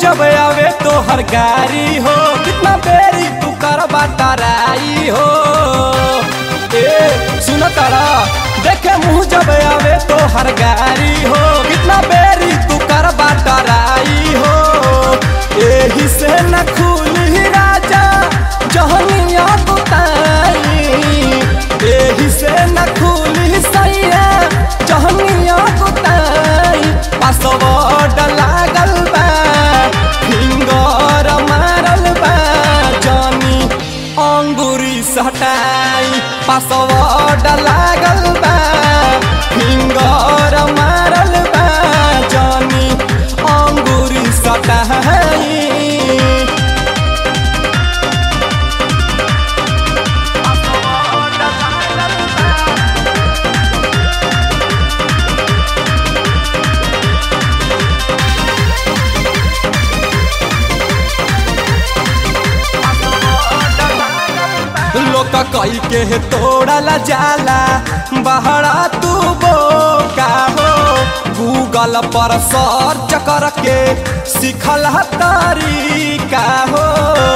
जब आवे तो हर गारी हो कितना बेरी तू कर बाटराई हो ए सुन तारा देखे मुँह जब आवे तो हर गारी हो कितना बेरी तू कर बाटराई हो एही से न खुली राजा जहनिया बुताई एही से न खुली सैया जहनिया बुताई पासवर्ड लागल बा फिंगर मारल बा जानी अंगूरी सटाई पासवर्ड लागल बा फिंगर मारल बा जानी अंगूरी सटाई लोक कई के तोड़ल जाला बहरा तू बोका हो गूगल पर सर्च करके सिखल तरीका हो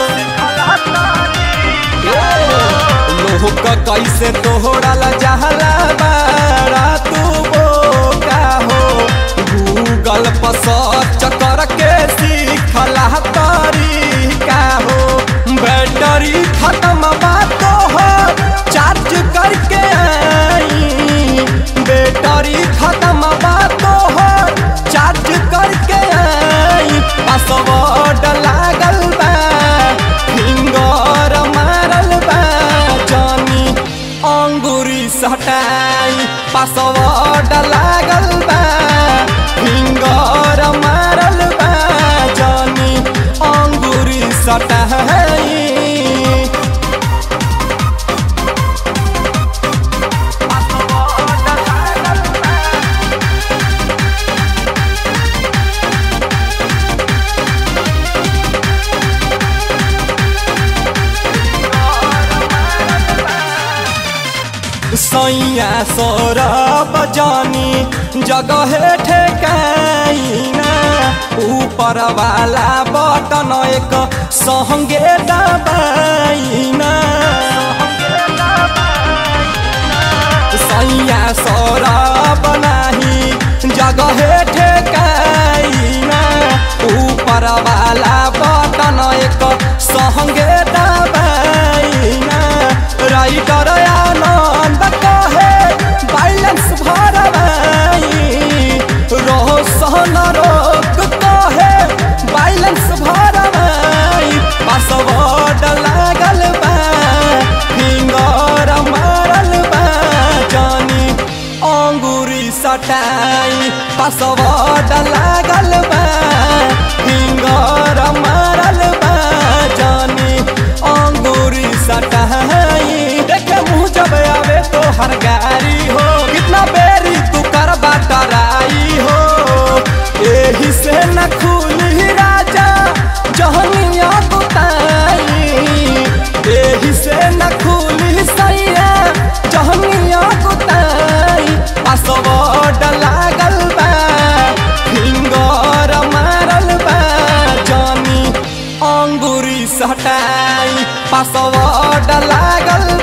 लोक कैसे तोड़ल जाला बहरा तू बोका हो गूगल पर सर्च करके सिखल तरीका हो बैटरी खत्म बात हो चार्ज करके आई बैटरी खत्म बात हो चार्ज करके आई पासवर्ड लागल बा फिंगर मारल बा जानी अंगूरी सटाई पासवर्ड लागल बा फिंगर मारल बा जानी अंगूरी सटाई सैया सौरभ जानी जगह ठेकाइना ऊपर वाला बटन एक संगे दबाइना सैया सौरभ नाही जगह ठेकाइना ऊपर वाला बटन एक संगे दबाइना राइटर आनंद कहे बैलेंस भरवाई रोशन रोक कहे बैलेंस भरवाई पासवर्ड लागल बा फिंगर मारल बा जानी अंगूरी सटाई पासवर्ड लागल बा फिंगर मारल बा जानी अंगूरी सटाई देखे मुँह जब आवे तो हर गारी हो कितना बेरी तू कर बाटराई हो एही से न खुली राजा जहनिया बुताई एही से न खुली सैया जहनिया बुताई पासवर्ड लागल बा फिंगर मारल बा जानी अंगूरी सटाई पासवर्ड लागल